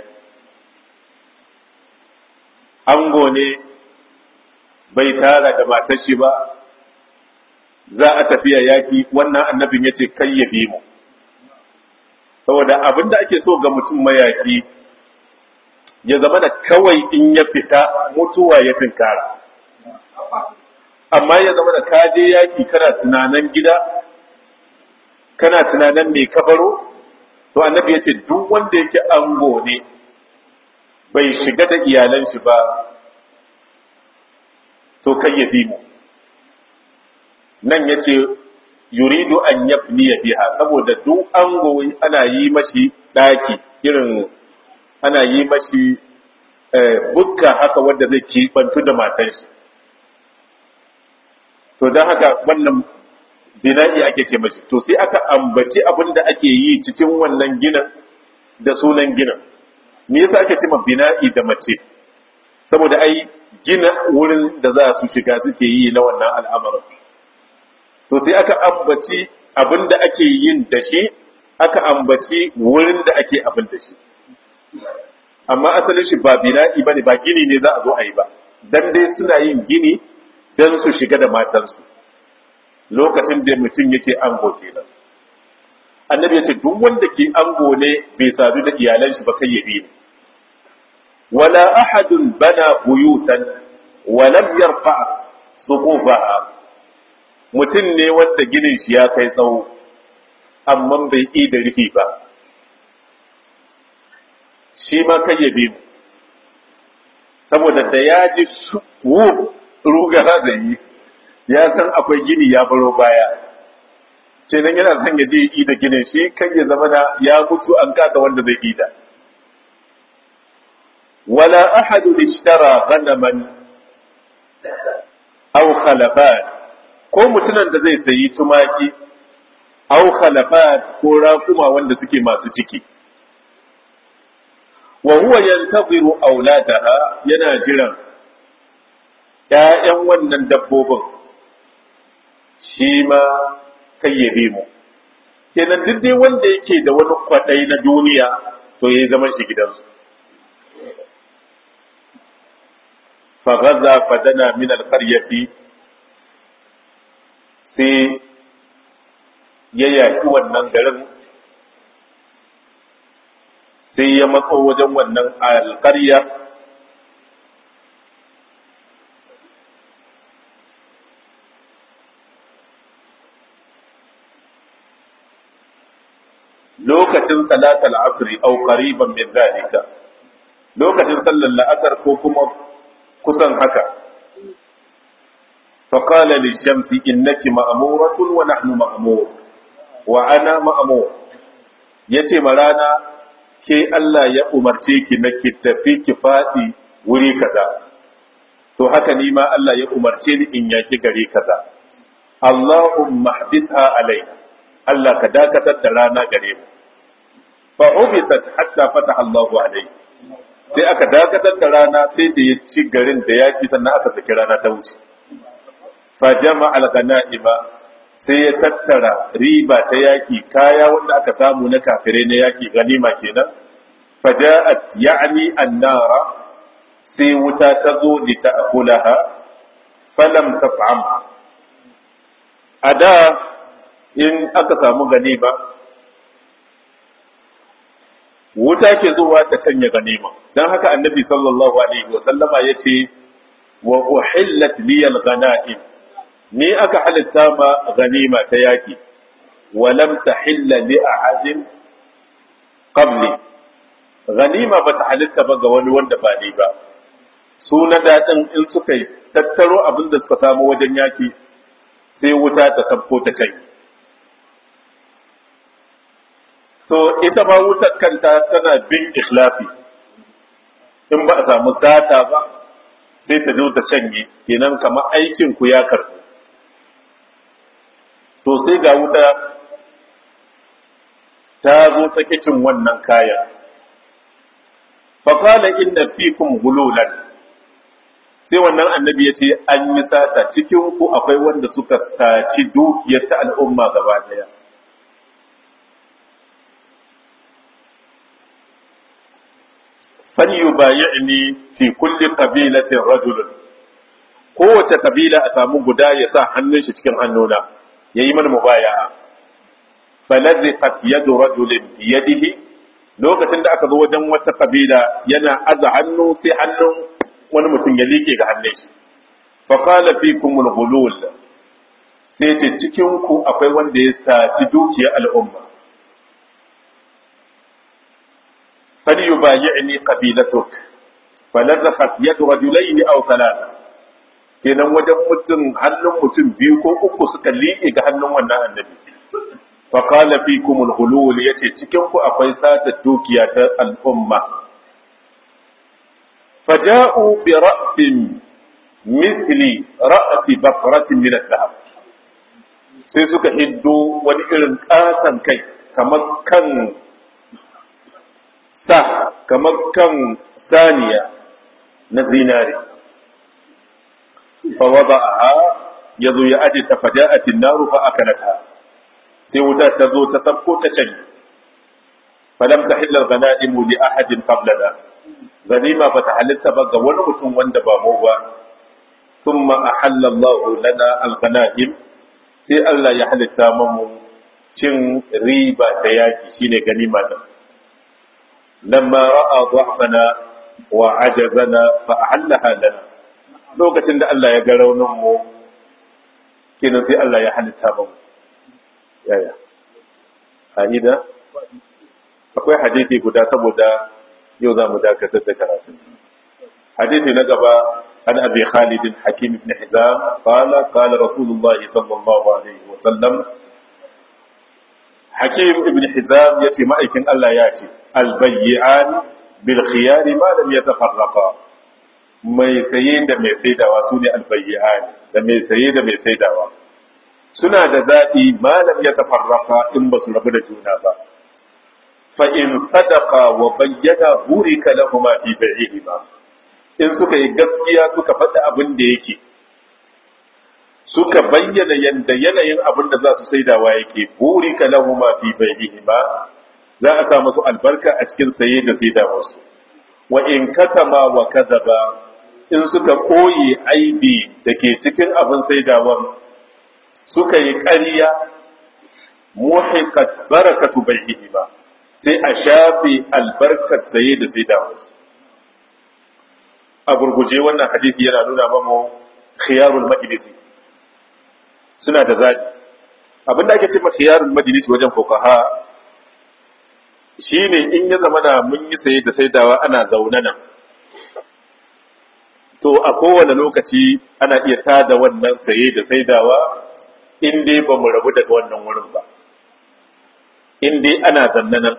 ango ne bai tara da matar shi ba za a tafiya yaki wannan annabin ya ce kai ya bi mu saboda abin da ake so ga mutum mayaki ya zama da kawai in ya fita mutuwa ya tinkara amma ya zama da kaje yaki kana tunanin gida kana tunanin mai kabaro to annabi ya ce duk wanda yake ango ne bai shiga da iyalan shi ba to kai ya bi mu nan ya ce yuridu an yabni ya biha saboda duk ango ana yi mashi ɗaki irin ana yi mashi bukka haka wanda zai kibantu da matan shi to don haka wannan bina'i ake ce mashi to sai aka ambaci abin da ake yi cikin wannan ginin da sunan ginin me yasa ake ce ma bina'i da mace saboda ai gina wurin da za su shiga suke yi na wannan al'amarin to sai aka ambaci abin da ake yin da shi aka ambaci wurin da ake abin da shi amma asalin shi ba bina'i bane ba gini ne za a zo a yi ba dan dai suna yin gini dan su shiga da matansu lokacin da mutum yake ango kenan annabi yace duk wanda ke ango ne bai sadu da iyalan shi ba kai ya bi wala ahadun bana buyutan wa lam yarfa suqufaha mutum ne wanda ginin shi ya kai tsawo amma bai yi da rufi ba shi ma kai ya bi saboda da ya ji wu rugara da yi ya san akwai gini ya baro baya kenan yana son ya je yi da ginin shi kan ya zama da ya mutu an kasa wanda zai yi da wala ahadu ishtara ghanaman aw khalafat ko mutunan da zai sayi tumaki aw khalafat ko raƙuma wanda suke masu ciki wa huwa yantaziru auladaha yana jiran ƴaƴan wannan dabbobin shi ma kayyabe mu kenan duk dai wanda yake da wani kwaɗai na duniya to yayi zaman shi gidansu فغزا فدنا من القرية sai ya yaƙi wannan garin sai ya matso wajen wannan alƙarya lokacin salatul asri au qariban min zalika lokacin sallar la'asar ko kuma kusan haka faƙala lishamsi innaki ma'amuratun wa nahnu ma'amur wa ana ma'amur ya ce ma rana ke Allah ya umarce ki na ki tafi ki faɗi wuri kaza to haka ni ma Allah ya umarce ni in yaki gari kaza Allahumma habisha alai Allah ka dakatar da rana gare mu fa ubisat hatta fataha Allahu alai sai aka dakatar da rana sai da ya ci garin da yaki sannan aka saki rana ta wuce fa jama al-ghanaima sai ya tattara riba ta yaki kaya wanda aka samu na kafire na yaki ganima kenan faja'at ya'ni an-nara sai wuta ta zo li ta'kulaha falam tat'amha ada in aka samu ganima wuta ke zuwa ta canya ganima dan haka annabi sallallahu alaihi wa sallama yace wa uhillat liyal ghanaim ni aka halitta ma ganima ta yaki walam tahilla li ahadin qabli ganima ba ta halitta ba ga wani wanda ba ni ba su na dadin in suka yi tattaro abin da suka samu wajen yaki sai wuta ta sabko ta kai to ita ma wutar kanta tana bin ikhlasi in ba a samu sata ba sai ta zo ta canye kenan kamar aikin ku ya karɓu to sai ga wuta ta zo ta kicin wannan kayan faƙala inda fikum gululan sai wannan annabi ya ce an yi sata cikin ku akwai wanda suka saci dukiyar ta al'umma gaba daya falyubayi'ni fi kulli qabilatin rajulun kowace kabila a samu guda ya sa hannun shi cikin hannuna yayi mana mubaya'a faladhiqat yadu rajulin bi yadihi lokacin da aka zo wajen wata kabila yana aza hannu sai hannun wani mutum ya liƙe ga hannun shi fa qala fikum al-ghulul sai ce cikin ku akwai wanda ya saci dukiyar al'umma falyubayi'ni qabilatuk faladhiqat yadu rajulayn aw thalatha kenan wajen mutum hannun mutum biyu ko uku suka liƙe ga hannun wannan annabi fa qala fikum al-ghulul yace cikin ku akwai sata dukiya ta al'umma faja'u bi ra'sin mithli ra'si baqratin min al-dhahab sai suka hiddo wani irin katan kai kamar kan sa kamar kan saniya na zinari fa wada'aha yazo ya aje ta faja'atin naru fa akalata sai wuta ta zo ta sabko ta canye falam tahilla al-ghana'imu li ahadin qablana ganima bata halitta ba ga wani mutum wanda ba mu ba thumma ahalla Allahu lana al-ghanaim sai Allah ya halitta mu cin riba ta yaki shine ganima din lamma ra'a dhahfana wa ajazana fa ahallaha lana lokacin da Allah ya ga raunin mu kenan sai Allah ya halitta mu yaya Hamida akwai hadisi guda saboda yau za mu dakatar da karatu hadisi na gaba an abi Khalid Hakim ibn Hizam qala qala Rasulullah sallallahu alaihi wa sallam Hakim ibn Hizam yace ma'aikin Allah ya ce al-bay'an bil khiyar ma lam yatafarraqa mai saye da mai saidawa sune al-bay'an da mai saye da mai saidawa suna da zaɓi malam ya tafarraka in ba su rabu da juna ba fa in sadaka wa bayyana burika lahuma fi bai'ihima in suka yi gaskiya suka faɗi abin da yake suka bayyana yanda yanayin abin da za su saidawa yake burika lahuma fi bai'ihima za a sa musu albarka a cikin saye da saidawarsu wa in katama wa kadaba in suka koyi aibi da ke cikin abin saidawar suka yi ƙarya muhiqat barakatu bai'ihi ba sai a shafe albarkar saye da sai da wasu a gurguje wannan hadisi yana nuna mamu khiyarul majlisi suna da zaɓi abinda ake ce ma khiyarul majlisi wajen fuqaha shine in ya zama da mun yi saye da saidawa ana zaune nan to a kowane lokaci ana iya tada wannan saye da saidawa in dai ba mu rabu daga wannan wurin ba in dai ana zanne nan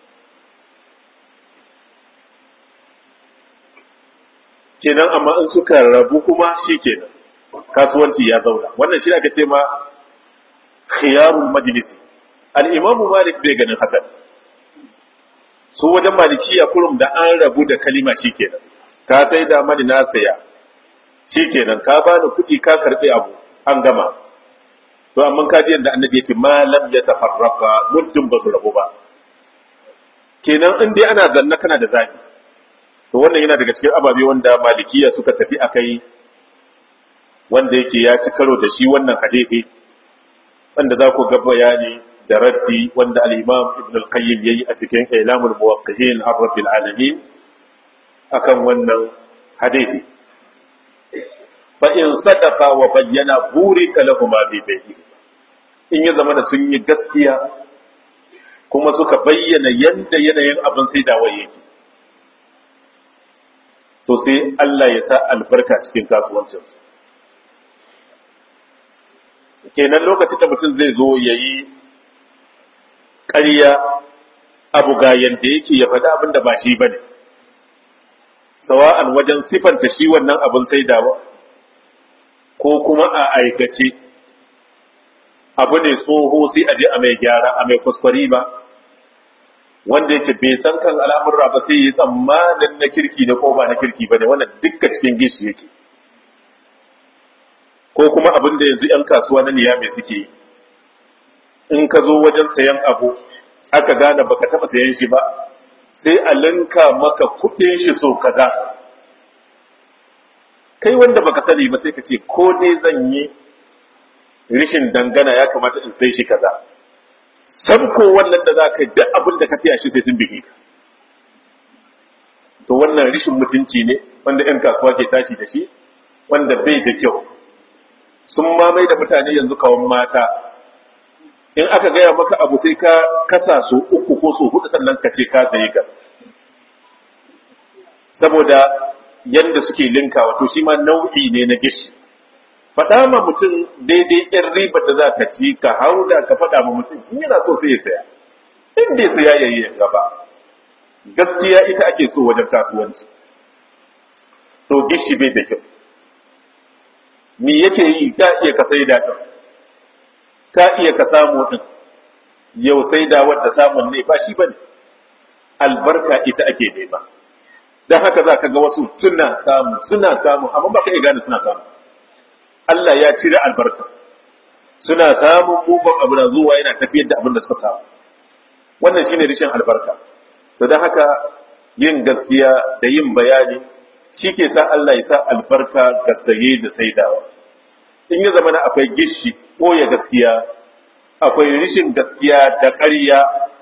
kenan amma in suka rabu kuma shi kenan kasuwanci ya zauna wannan shi aka ce ma khiyarul majlisi al-imamu malik bai ganin haka su wajen malikiya kurum da an rabu da kalima shikenan ka sai da mani na saya shikenan ka bani kuɗi ka karɓi abu an gama to amma ka ji yadda annabi yake malam ya tafarraka muddin ba su rabu ba kenan in dai ana zanna kana da zabi to wannan yana daga cikin ababe wanda malikiya suka tafi akai wanda yake ya ci karo da shi wannan hadisi wanda za ku ga bayani da raddi wanda al-Imam Ibn al-Qayyim yayi a cikin Ilamul Muwaqqi'in ar-Rabbil Alamin akan wannan hadisi fa in sadaqa wa bayyana burika lahum bi bayni in ya zama da sun yi gaskiya kuma suka bayyana yanda yanayin abin sai da yake to sai Allah ya sa albarka cikin kasuwancinsu kenan lokacin da mutum zai zo ya yi ƙarya abu ga yadda yake ya faɗi abin da ba shi ba ne sawa'an wajen sifanta shi wannan abin saidawa ko kuma a aikace abu ne tsoho sai a je a mai gyara a mai kuskure ba wanda yake bai san kan al'amurra ba sai yi tsammanin na kirki ne ko ba na kirki ba ne wannan dukkan cikin gishi yake ko kuma abin da yanzu 'yan kasuwa na niyame suke yi in ka zo wajen sayan abu aka gane baka taba sayan shi ba sai a linka maka kudin shi so kaza kai wanda baka sani ba sai ka ce ko ne zan yi rishin dangana ya kamata in sai shi kaza sabko wannan da za ka yi duk abin da ka taya shi sai sun bige ka to wannan rishin mutunci ne wanda 'yan kasuwa ke tashi da shi wanda bai da kyau sun mamai da mutane yanzu kawon mata in aka gaya maka abu sai ka kasa su uku ko su hudu sannan ka ce ka sayi ka saboda yanda suke linka wato shi ma nau'i ne na gishi faɗa ma mutum daidai yan ribar da za ka ci ka hauda ka faɗa ma mutum in yana so sai ya saya in bai saya ya yi gaba gaskiya ita ake so wajen kasuwanci to gishi bai da kyau me yake yi ka iya ka sai da ka iya ka samu din yau sai da wanda samun ne ba shi bane albarka ita ake nema dan haka za ka ga wasu suna samu suna samu amma ba ka iya gane suna samu Allah ya cire albarka suna samun mugun abu na zuwa yana tafiyar da abin da suka samu wannan shine rishin albarka to dan haka yin gaskiya da yin bayani shi ke sa Allah ya sa albarka ga saye da saidawa in ya zama na akwai gishi ko ya gaskiya akwai rishin gaskiya da ƙarya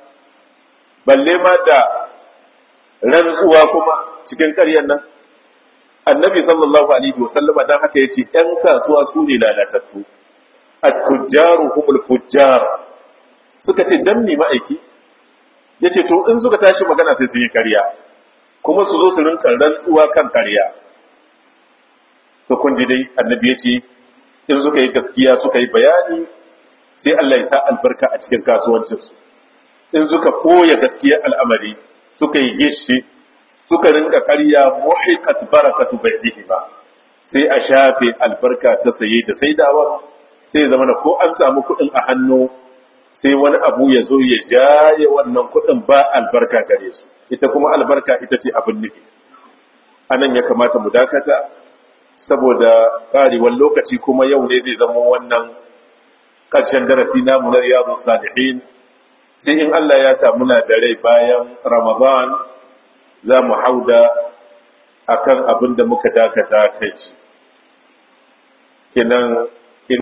balle ma da rantsuwa kuma cikin ƙaryan nan annabi sallallahu alaihi wa sallama dan haka yace ɗan kasuwa su ne lalatattu at-tujjaru humul fujjar suka ce dan me ma'aiki yace to in suka tashi magana sai su yi ƙarya kuma su zo su rinka rantsuwa kan ƙarya to kun ji dai annabi yace in suka yi gaskiya suka yi bayani sai Allah ya sa albarka a cikin kasuwancinsu in suka koya gaskiya al'amari suka yi gishi suka rinka karya muhiqat barakatu baidihi ba sai a shafe albarka ta saye da saidawa sai zama ko an samu kuɗin a hannu sai wani abu ya zo ya jaye wannan kuɗin ba albarka gare su ita kuma albarka ita ce abin nufi anan ya kamata mu dakata saboda ƙarewar lokaci kuma yau ne zai zama wannan ƙarshen darasi namu na riyadu salihin sai in Allah ya sa muna da rai bayan ramadan za mu hauda akan abin da muka dakata kai shi kenan